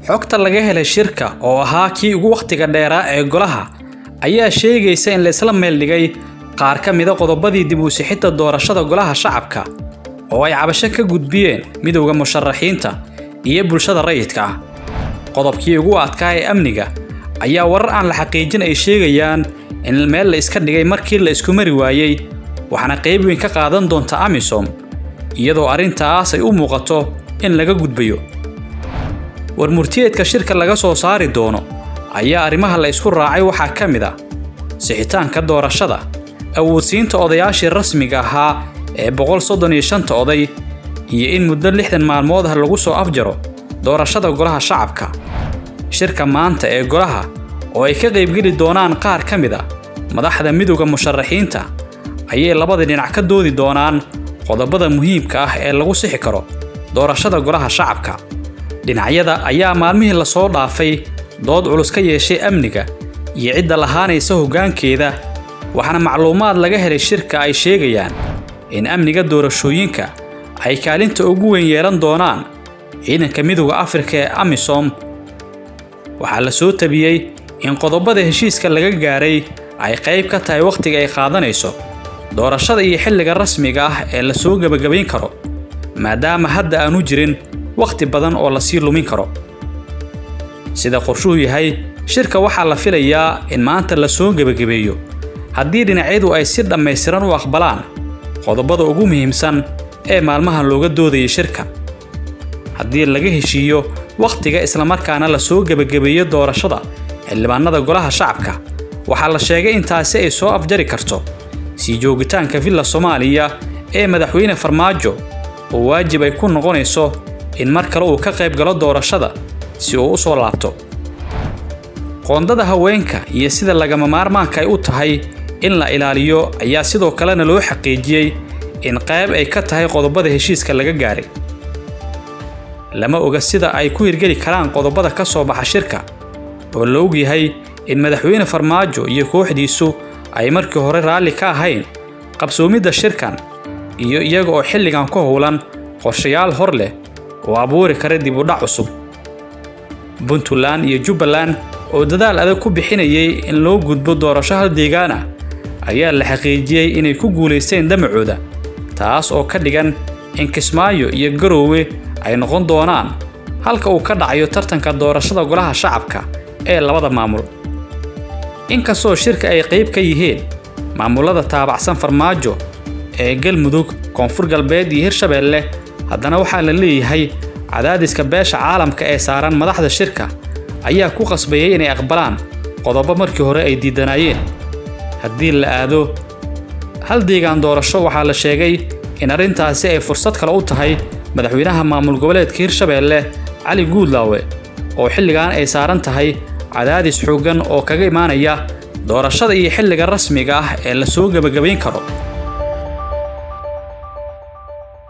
xogta laga helay shirka oo ahaa kii ugu wakhtiga dheeraa ee golaha ayaa sheegaysa in laysla meeldhigay qaar ka mida qodobadii dib u sixidda doorashada golaha shacabka oo ay cabasho ka gudbiyeen midowda musharaxiinta iyo bulshada rayidka ah qodobkii ugu adkaa ee amniga ayaa warar aan la xaqiijin ay sheegayaan in meel la iska dhigay markii la isku mari waayey waxaana qayb weyn ka qaadan doonta amisom iyadoo arrintaas ay u muuqato in laga gudbayo warmurtiyeedka shirka laga soo saari doono ayaa arrimaha la isku raacay waxaa ka mid ah sixitaanka doorashada awoodsiinta odayaashii rasmiga ahaa ee boqol soddon iyo shanta oday iyo in muddo lixdan maalmood ah lagu soo afjaro doorashada golaha shacabka shirka maanta ee golaha oo ay ka qaybgeli doonaan qaar ka mid a madaxda midowda musharaxiinta ayay labada dhinac ka doodi doonaan qodobada muhiimka ah ee lagu sixi karo doorashada golaha shacabka dhinacyada ayaa maalmihii lasoo dhaafay dood culus ka yeeshay amniga iyo cidda lahaanaysa hoggaankeeda waxaana macluumaad laga helay shirka ay sheegayaan in amniga doorashooyinka ay kaalinta ugu weyn yeelan doonaan ciidanka midowda afrika ee amisom waxaa la soo tabiyey in qodobada heshiiska laga gaaray ay qayb ka tahay wakhtiga ay qaadanayso doorashada iyo xilliga rasmiga ah ee la soo gebagabayn karo maadaama hadda aanu jirin wakhti badan oo lasii lumin karo sida qorshuhu yahay shirka waxaa la filayaa in maanta la soo gebagabeeyo haddii dhinacyadu ay si dhammaystiran u aqbalaan qodobada ugu muhiimsan ee maalmahan looga doodayay shirka haddii laga heshiiyo wakhtiga islamarkaana la soo gebagabeeyo doorashada xildhibaanada golaha shacabka waxaa la sheegay in taasi ay soo afjari karto sii joogitaanka villa soomaaliya ee madaxweyne farmaajo oo waajib ay ku noqonayso in mar kale uu ka qayb galo doorashada si uu u soo laabto qoondada haweenka iyo sida lagama maarmaanka ay u tahay in la ilaaliyo ayaa sidoo kalena loo xaqiijiyey in qayb ay ka tahay qodobada heshiiska laga gaaray lama oga sida ay ku hirgeli karaan qodobada ka soo baxa shirka oo la og yahay in madaxweyne farmaajo iyo kooxdiisu ay markii hore raalli ka ahayn qabsoomidda shirkan iyo iyaga oo xilligan ku howlan qorshayaal hor leh oo abuuri kara dib u dhac cusub puntland iyo jubbaland oo dadaal adag ku bixinayay in loo gudbo doorasho hal deegaan ah ayaa la xaqiijiyey inay ku guulaysteen damacooda taas oo ka dhigan in kismaayo iyo garoowe ay noqon doonaan halka uu ka dhacayo tartanka doorashada golaha shacabka ee labada maamul inkastoo shirka ay qayb ka yihiin maamulada taabacsan farmaajo ee galmudug koonfur galbeed iyo hirshabeelle haddana waxaa la leeyahay cadaadiska beesha caalamka ee saaran madaxda shirka ayaa ku qasbayay inay aqbalaan qodobo markii hore ay diidanaayeen haddii la aado hal deegaan doorasho waxaa la sheegay in arrintaasi ay fursad kale u tahay madaxweynaha maamul goboleedka hirshabeelle cali guudlaawe oo xilligan ay saaran tahay cadaadis xooggan oo kaga imaanaya doorashada iyo xilliga rasmiga ah ee la soo gebagabayn karo